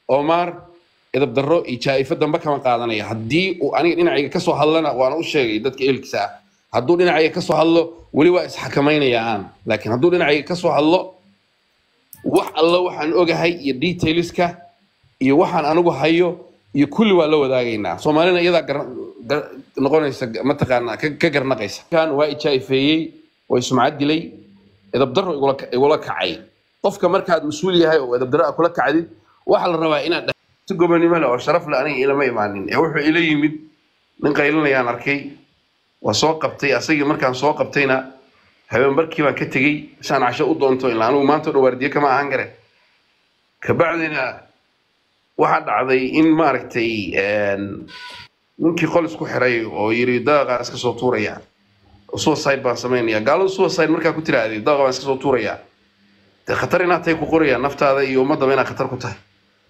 omar edab darro iyo jaa-ifo dambe kama qaadanaya haddii uu aniga dhinacayga kasoo hadlana waana u sheegay dadka ehelkiisa ah hadduu dhinacayga kasoo hadlo weli waa isxakamaynaya aan laakiin hadduu dhinacayga kasoo hadlo wax alla waxaan ogahay iyo detailska iyo waxaan anigu hayo iyo kulli waa la wadaagaynaa soomaalina iyadaa gar- gar- noqonaysa mataqaanaa ka ka garnaqaysa kan waa ijaa'ifeeyey way sumcad dilay edabdarro igula igula kacay qofka markaad mas-uul yahay oo edabdarro aad kula kacdid waxaa la rabaa inaad dhah- si gobonimo leh oo sharaf leh aniga ilama imaanin ee wuxuu ila yimid nin qaylinayaan arkay waa soo qabtay asagii markaan soo qabtayna habeenbarkii baan ka tegey saan casho u doonto ilaa anigu maanta o dhan waardiye kama ahaan kare kabacdina waxaa dhacday in maaragtay een, ninkii qol isku xiray oo yiri daaqaan iska soo tuuraya suicide baan samaynaya gaalada suicide markaa ku tiraahday daaqa baan iska soo tuuraya dee khatar inaad tahay ku qoraya naftaada iyo ummadaba inaad khatar ku tahay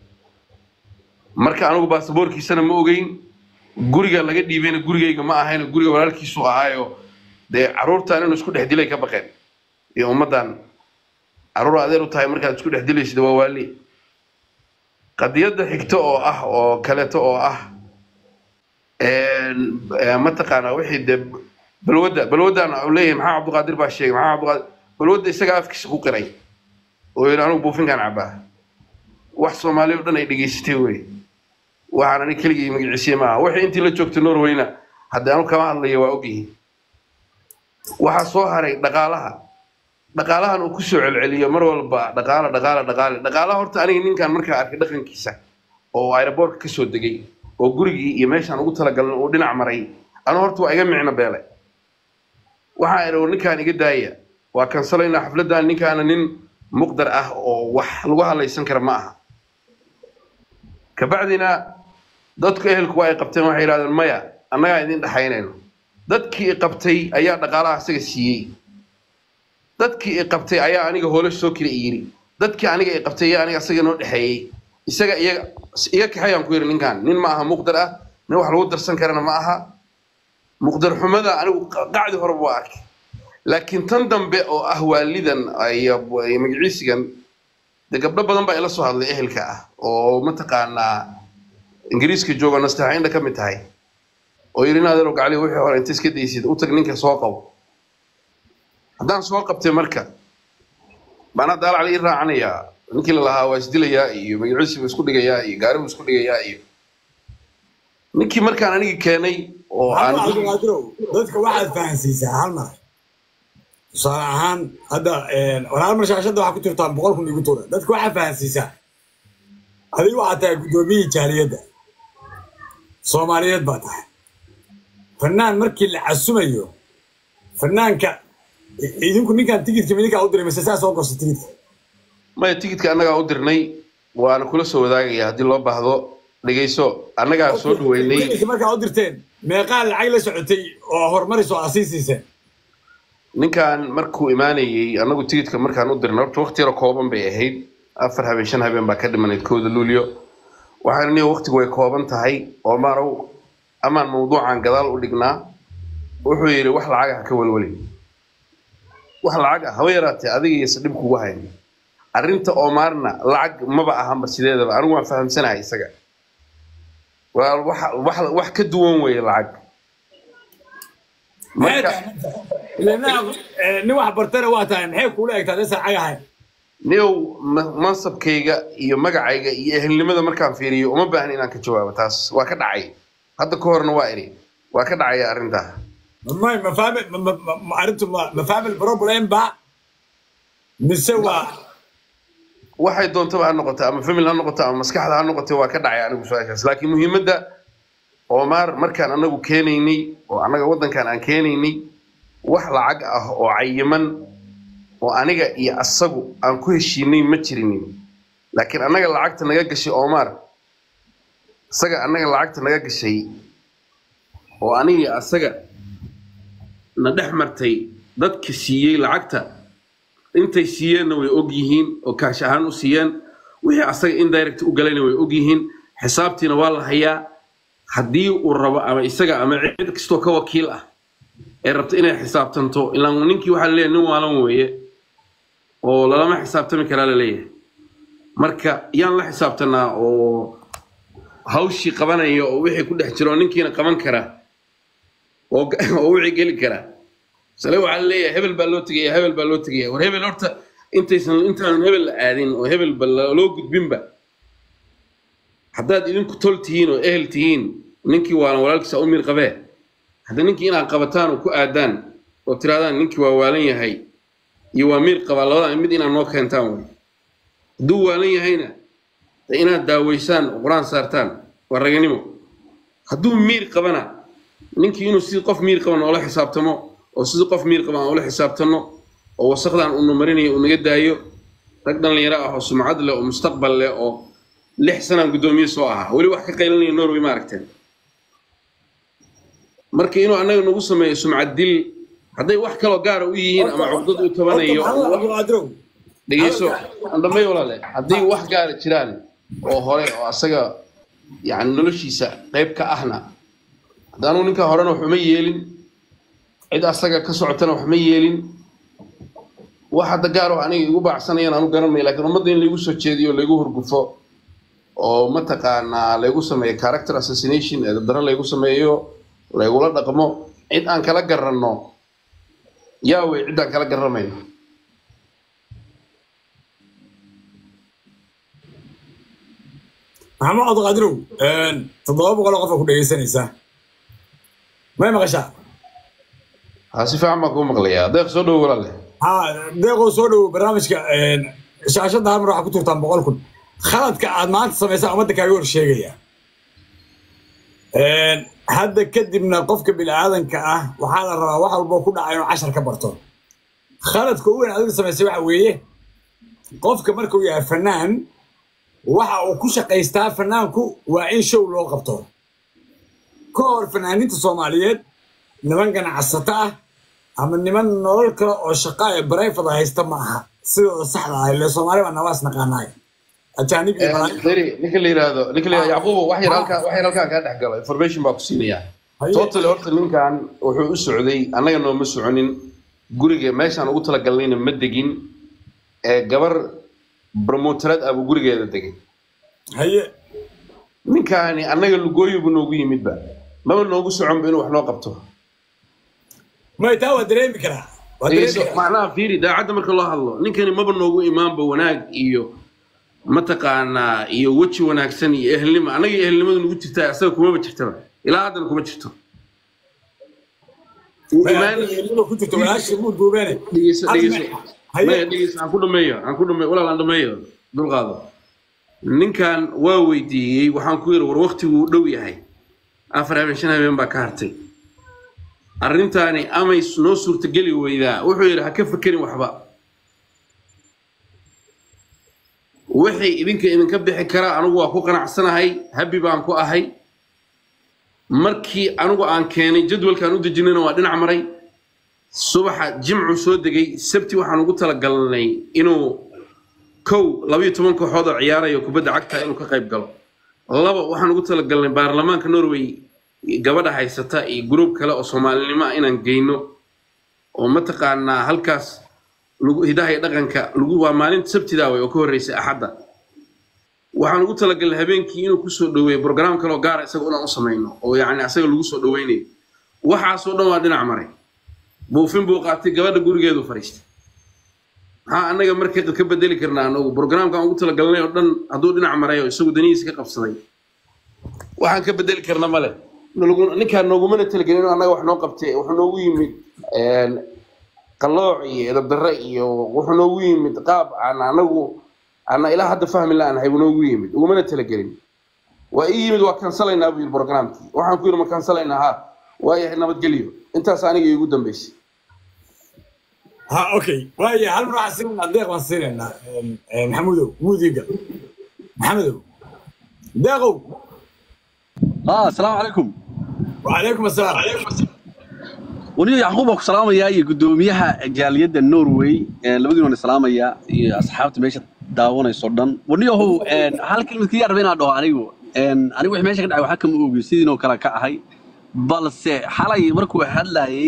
marka anigu baasaboorkiisana ma ogeyn guriga laga dhiibayna gurigayga ma ahayn guriga walaalkiisu ahaayo dee caruurtan inuu isku dhex dilay ka baqeen iyo ummaddan caruur adeer u tahay markaad isku dhex dilaysid waa waali qadiyadda xigto oo ah oo kaleeto oo ah een, ee, mataqaanaa wixii dee balwadda balwaddan uu leeyahay maxaa cabdiqaadir baa sheegay maxaa cabdiqaadir balwadda isaga afkiisa ku qiray oo yidhi anigu buufinkaan cabaa wax soomaali oo dhan ay dhegaysatay wey waxaan ani keligii magiciisiye maaha wixii intii la joogtay norwayna haddii anu kama hadlayo waa ogyihiin waxaa soo haray dhaqaalaha dhaqaalahan uu kusoo celceliyo mar walba dhaqaala dhaqaala dhaqaale dhaqaalaha horta aniga ninkan markaa arkay dhaqankiisa oo aeroboortka kasoo degay oo gurigii iyo meeshaan ugu talagalin uu dhinac maray anu horta waa iga micno beele waxaa idhi ninkaan iga daaya waa kansalaynaa xafladdan ninkaana nin muqdar ah oo wax lagu hadlaysan kara ma aha kabacdina dadku ehelku waa ay qabteen waxay yidhahdeen maya annagaa idin dhexaynayno dadkii i qabtay ayaa dhaqaalaha isaga siiyey dadkii i qabtay ayaa aniga hoolo soo kira i yiri dadkii aniga i qabtay ayaa aniga isaga noo dhexeeyey isaga iyaga iga kaxayaan ku yidhi ninkan nin ma aha muqdar ah nin wax lagu darsan karana ma aha muqdar xumada anigu qacdi horeba waa arkay laakiin tan dambe oo ah waalidan iyo iyo magaciisigan dee gabdho badan baa ila soo hadlay ehelka ah oo mataqaanaa ingiriiska jooga nastaxaynda ka mid tahay oo yidhi inaadero gacli wixii hore inta iska daysid u tag ninka soo qabo haddaan soo qabtay marka maanaa daalacla ii raacanayaa ninkii la lahaa waa isdilayaa iyo magaciisi buu isku dhigayaa iyo gaari buu isku dhigayaa iyo ninkii markaan anigi keenay oo aan hal cabdiqaadirow dadka waxaad fahansiisaa hal mar tusaale ahaan hadda walaal mar shaashadda waxaa ku jirtaa boqol kun igu tuura dadka waxaad fahansiisaa adigu waxaad tahay guddoomiyihii jaaliyadda soomaaliyeed baa tahay fanaan markii la casumayo fanaanka idinku ninkaan tigidka midinkaa u diray mise saa soo gosta tigidka maya tigidka annagaa u dirnay waana kula soo wadaagaya haddii loo baahdo dhegeyso annagaa soo dhaweynay tigidka markaa u dirteen meeqaa lacag la socotay oo horumaris oo asii siiseen ninkan markuu imaanayey annagu tigidka markaan u dirnay horta waqti yaro kooban bay ahayd afar habeen shan habeen baa ka dhimanayd kooda luulyo waxaan niyo waqtigu way kooban tahay oo maanow amaan mawduucan gadaal u dhignaa wuxuu yidhi wax lacag ah ka welweli wax lacag ah haba yaraatee adiga iyo dhib kugu hayn arrinta oomaarna lacag maba ahanba sideedaba anigu waan fahamsanahay isaga waa wax wax wax ka duwan weeye lacag marka nin wax bartana waa tahay maxay kuula egtaa desa lacag ahayn niyow ma- mansabkayga iyo magacayga iyo ehelnimada markaan fiiriyo uma baahna inaan ka jawaabo taas waa ka dhacay hadda ka horna waa idhi waa ka dhacaya arrintaa ما ما فاهم ما ما ما عرفت ما ما فاهم البروبلم بقى نسوى waxay doontaba ha noqoto ama famil ha noqoto ama maskaxda ha noqoto waa ka dhacay anigu su-aashaas laakiin muhiimadda oomaar markaan anagu keenaynay oo annaga waddankan aan keenaynay wax lacag ah oo cayiman oo aniga iyo asagu aan ku heshiinay ma jirinin laakiin annaga lacagta naga gashay oomaar isaga annaga lacagta naga gashay oo aniga iyo asaga na dhex martay dadka siiyey lacagta intay siiyeenna way og yihiin oo kaash ahaan u siiyeen wixii asaga indirect u galayna way og yihiin xisaabtiina waa la hayaa haddii uu rabo ama isaga ama cid kastoo ka wakiil ah ee rabta inay xisaabtanto ilaan ninkii waxaa laleeyahay nin waalan weeye oo lalama xisaabtami karaa laleeyahay marka yaan la xisaabtanaa oo hawshii qabanaya oo wixii ku dhex jiro oo ninkiina qaban kara oo oo wixii geli kara sale waxaa la leeyahay hebel baa loo tegaya hebel baa loo tegaya war hebel horta intaysan intaanan hebel la aadin oo hebel ba loo gudbinba haddaad idinku tol tihiin oo ehel tihiin ninkii waana walaalkiisa u miir qabee hadda ninkii inaad qabataan oo ku aadaan oo tirahdaan ninkii waa waalan yahay iyo waa miir qabaa labada mid inaad noo keentaan wey hadduu waalan yahayna de inaad daaweysaan oo qur-aan saartaan waa raganimo hadduu miir qabana ninkii inuu sidii qof miir qaban oola xisaabtamo oo sidii qof miir qaban aan ula xisaabtano oo wasaqdan unu marinayo uu naga daayo rag dhallinyaro ah oo sumcad leh oo mustaqbal leh oo lix sanaan guddoomiye soo ahaa weli wax ka qaylanaya norway ma aragteen marka inuu annaga nagu sameeyo sumcad dil hadday wax kaloo gaara u yihiin ama cugdad u tabanayo cabdiqaadirow dhegeyso andhamay walaale haddii wax gaara jiraan oo hore oo asaga yani noloshiisa qayb ka ahna haddaanu ninka horena wax uma yeelin cid asaga ka socotana wax ma yeelin wax hadda gaar oo aniga igu baacsanayaan aanu garanmay laakiin ummadda in laygu soo jeediyo laygu hurgufo oo mataqaanaa laygu sameeyo character assassination ee dabdaro laygu sameeyo laygula dhaqmo cid aan kala garanno yaa wey cid aan kala garanmayno maxamed cabdiqaadirow toddoba boqol oo qof aa ku dhegeysanaysaa may maqashaa haa si fiican baan kuu maqlayaa deeq soo dhowo walaale ha deeqoo soo dhowo barnaamijka shaashadda hal mar waxaa ku turtaan boqol kun khaladka aad maanta samaysaan ummadda kaaga hor sheegaya hadda kadibna qofka bini'aadanka ah waxaa la rabaa wax walboo ku dhaca inuu cashar ka barto khaladka u weyn adiga samaysay waxa weeye qofka markuu yahay fanaan waxa uu ku shaqaystaa fanaanku waa in show loo qabto ka hor fanaaninta soomaaliyeed niman ganacsato ah ama niman nolol kale oo shaqa ee barayfada haysta ma aha sidooda saxda ah ile soomaali baa nawaas naqaanaay ajaanib iyo malaa'ig deri ninka la yiraahdo ninka la yiraahdo yacquubo wax yar halkaa wax yar halkaa kaa dhex galo information baa ku siinayaa Haye. totally horta ninkan wuxuu u socday annaga nooma soconin guriga meeshaan ugu talagalnayna ma degin ee gabar promoterad ah buu gurigeeda degay haye ninkaani annaga lugooyo buu noogu yimidba maba noogu soconba inuu wax noo qabto may taa waa dareemi karaa waa dareemi dhegeyso karaa macnaha fiiri daacadda marka loo hadlo ninkani maba noogu imaanba wanaag iyo mataqaanaa iyo weji wanaagsan iyo ehelnimo annaga iyo ehelnimadu nagu jirtaa asaga kumaba jirtaba ilaa haddana kuma jirto Uu May imaan- hadda ilmo ku jirto walaashii muu duubeene dhegeyso Hal dhegeyso may- haye. maya dhegeyso aan ku dhameeyo aan ku dhameeyo walaal aan dhameeyo dulqaado ninkan waa weydiiyey waxaan ku yidhi war waktigu uu dhow yahay afar habeen shan habeen baa ka hartay arrintaani amay noo suurtageli weydaa wuxuu yidhi ha ka fekerin waxba wixii idinka idinka bixi kara anigu waa ku qanacsanahay habi baan ku ahay markii anigu aan keenay jadwalkaan u dejinayna waa dhinac maray subaxa jimcu soo degay sabti waxaan ugu talagalnay inuu kow labayo toban kooxood oo ciyaaraya kubadda cagta inuu ka qayb galo laba waxaan ugu talagalnay baarlamaanka norway gabadha haysata iyo gruub kale oo soomaalinimo ah inaan geyno oo mataqaanaa halkaas lagu hidaha iyo dhaqanka lagu waa maalinta sabtidaa way oo ka horreysay axadda waxaan ugu talagalnay habeenkii inuu kusoo dhoweeyo brograam kale oo gaara isaga inaan u samayno oo yacni asaga lagu soo dhoweynayo waxaasoo dhan waa dhinac maray buufin buu qaatay gabadha gurigeedu fadhiistay maxaa annaga marka ka bedeli karnaa anagu brograamkaan ugu talagalnay oo dhan hadduu dhinac maray oo isagu danihiisa ka qabsaday waxaan ka bedeli karna male Nalagu- ninkaan noogumana talagelin inuu annaga wax noo qabtay wuxuu noogu yimid een, qalooc iyo edabdarre iyo wuxuu noogu yimid qaab aan anagu ana ilaa hadda fahmi la-aanahay buu noogu yimid ugumana talagelin waa ii yimid waa kansalaynaa buu yidhi programkii waxaan ku yidhi ma kansalaynaa ha waayahay nabadgelyo intaas aniga iigu dambeysay ha okay waaya hal mar waxaan siinaynaa deeq baan siinaynaa maxamudow muudiga maxamedow deeqow اه السلام عليكم وعليكم السلام ونيو يعقوب اكو سلاميا iyo gudoomiyaha jaaliyada Norway ee labadiina salaamaya iyo asxaabta meesha daawanayso dhan waniyo hal kelmad kaliya rabay inaan dhaho anigu een anigu wixii meesha ka dhacay waxa kama ogi sidii oo kale ka ahay balse xalay markuu hadlayay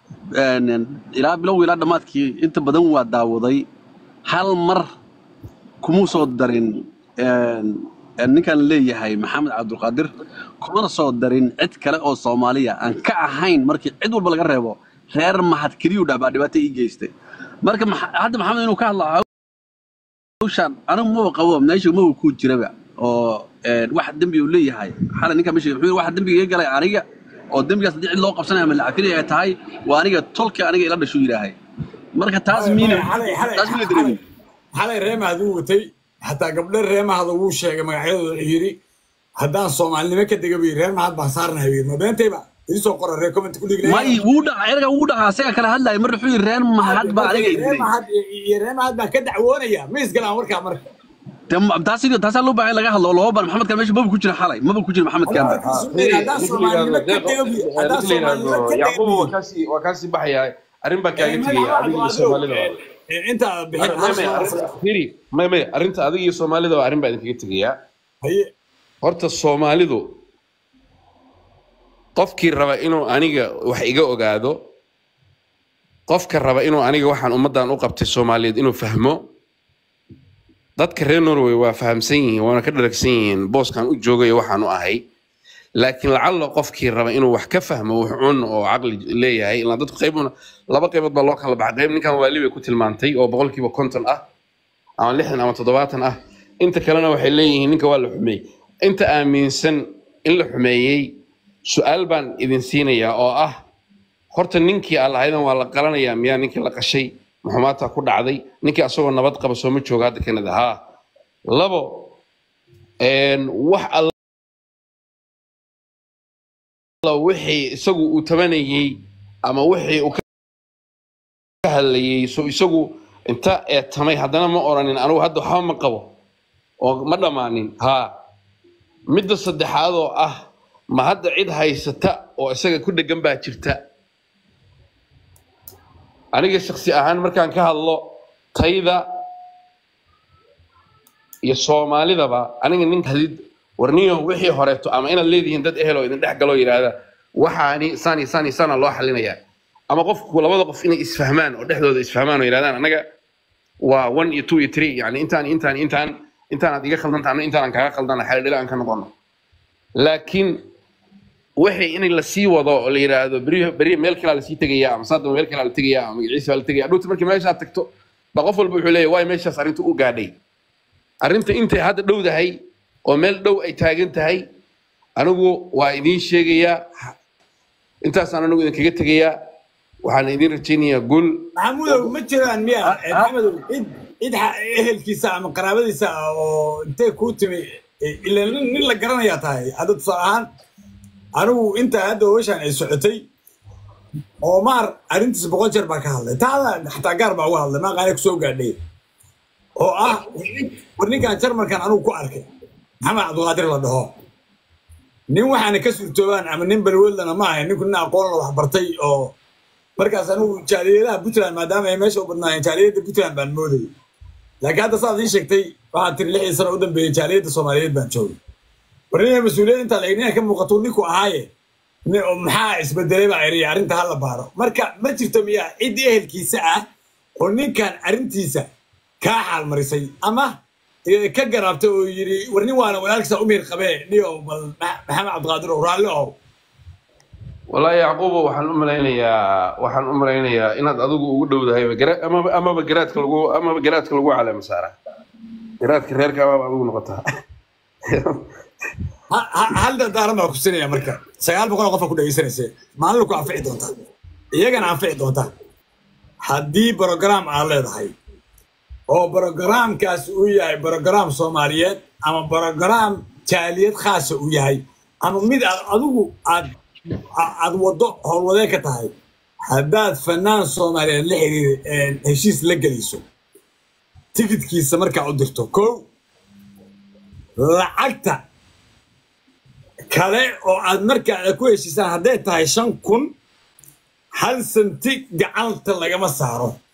een ilaa bilow ilaa dhamaadkii inta badan waa daawaday hal mar kumuu soo darin een, een, ninkan leeyahay maxamed cabdulqaadir kumana soo darin cid kale oo soomaaliya aan ka ahayn markii cid walba laga reebo reer mahad keliyuu dhah baa dhibaato ii geystay marka maxa- hadda maxamed inuu ka hadla hawshan anigu maba qabo meesha maba ku jiraba oo een, wax dembi uu leeyahay xalay ninka meesha wuxuu yidhi waxa dembiga iga galay aniga oo dembigaas haddii cid loo qabsanaya ama lacafinayo ay tahay waa aniga tolka aniga ila dhashuu yidhaahay marka taas miina xalay xalay taas miina xalay dareemin xalay reemahad uu watay xataa gabdho reemahada wuu sheegay magacyadooda wuxuu yidhi haddaan soomaalinimo ka dega buyi reer mahad baan saarnahay buyi ma beentayba iisoo qora reer comment ku dhigna may wuu dhaca erga wuu dhaca asaga kala hadlaya mar wuxuu yidhi reer mahad baa aniga reer idilay mahad iyo reer mahad baan ka dacwoonaya ma isgalaan warkaa marka taas taasaa loo baahan in laga hadlo loo ban maxamed kan meesha maba ku jira xalay maba ku jira maxamed kan haddaan soomaalinimo ka dega buyi haddaan soomaalinimo ka dega yacquub waa buyi kaasii waa kaasii baxaya arrin baa kaaga tegaya adiga iyo soomaalida inta bixin hal soo firi may may arrinta adiga iyo soomaalida waa arrin baa idinkaga tegayaa haye horta soomaalidu qofkii raba inuu aniga wax iga ogaado qofka raba inuu aniga waxaan ummaddan u qabtay soomaaliyeed inuu fahmo dadka reer norway waa fahamsan yihiin waana ka dharagsan yihiin booskan u joogayo waxaan u ahay laakiin lacalla qofkii raba inuu wax ka fahmo wax cun oo caqli leeyahay ilaa dadku qaybuna laba qaybood baa loo kala baxay qayb ninkan waali bay ku tilmaantay oo boqolkiiba konton ah ama lixdan ama toddobaatan ah inta kalena waxay leeyihiin ninka waa la xumeeyey inta aaminsan in la xumeeyey su-aal baan idin siinayaa oo ah horta ninkii aan lahaydan waa la qalanayaa miyaa ninkii la qashay maxumaataa ku dhacday ninkii asagoo nabad qaba sooma jooga hadda kanada haa labo een, wax alla wixii isagu uu tabanayey ama wixii uu ka hadlayey so isagu inta eetamay haddana ma oranin anigu hadda waxba ma qabo oo ma dhammaanin haa midda saddexaad oo ah ma hadda cid haysata oo isaga ku dhegan baa jirta aniga shaksi ahaan markaan ka hadlo tayda iyo soomaalidaba aniga nin hadid warniyo wixii horeeto ama inaad leedihiin dad ehel oo idin dhex galoo yidhaahda waxaani saan iyo saan iyo saana loo xalinayaa ama qofku labada qof inay isfahmaan oo dhexdooda isfahmaan oo yidhahdaan anaga waa one iyo two iyo three yani intaan intaan intaan intaanaad iga khaldanta ano intaanan kaaga khaldana xeeldhila aan ka noqono laakiin wixii in la sii wado oo la yidhaahdo beri beri meel kalaa lasii tegayaa ama saadama meel kalaa la tegayaa ama magaciisa baa la tegaya dhowta markii meeshaad tagto ba qof walba wuxuu leeyahay waay meeshaas arrinta u gaadhay arrinta intay hadda dhowdahay oo meel dhow ay taagan tahay anigu waa idiin sheegayaa intaasaan anigu idinkaga tegayaa waxaan idiin rajaynayaa gul maxamudow ma jiraan miya eh, maxamedow cid cid xa- ehelkiisa ama qaraabadiisa ah oo intee kuu timi eh, ila nin nin la garanayaa tahay hadda tusaale ahaan anigu intaa hadda hawshan ay socotay Omar arrintiisa boqol jeer baa ka hadlay taada xataa gaar baa uga hadlay maaqaana kusoo gaadhay oo ah war ninkan jarmalkan anigu ku arkay maxamed cabdulqaadir la dhaho nin waxaana ka suurtoobaan ama nin balweldana ma ahay ninku nin aqoon la wax bartay oo markaas anigu jaaliyadaha puntland maadaama ay meesha u badnaayeen jaaliyadda puntland baan moodayay laakiin hadda saad ii sheegtay waxaad tiri lixdii sano u dambeeyey jaaliyadda soomaaliyeed baan joogay war ninka mas-uuliyad intaa la ninka ka muuqato ninku ahaaye ni- oo maxaa isbedelay baa iriya arrinta hala baaro marka ma jirto miyaa cid ehelkiisa ah oo ninkan arrintiisa kaa xaalmarisay ama eh, ka garaabtay oo yidhi war nin waana walaalkiisa u miir qabee niyo bal Ma- maxamed cabdiqaadir oo raalli ow wallaahi yacquubo waxaan u malaynayaa waxaan u malaynayaa inaad adigu ugu dhowdahay gara- amaba amaba garaadka lagu amaba garaadka lagu caleema saara garaadka reerka amaba adigu noqotaa Ha- ha- hal dardaaran baa ku sinaya marka sagaal boqol oo qofa ku dhegeysanayse maalin ku anfici doontaa iyagana anfici doontaa haddii brogram aad leedahay oo brogramkaas uu yahay brogram soomaaliyeed ama brogram jaaliyad khaasa uu yahay ama mid aad adigu aad a- aad waddo howlwadee ka tahay haddaad fanaan soomaaliyeed la xiriir heshiis la gelayso tikidkiisa markaa u dirto kow lacagta kale oo aad markaa ku heshiisaan hadday tahay shan kun hal santi gacanta lagama saaro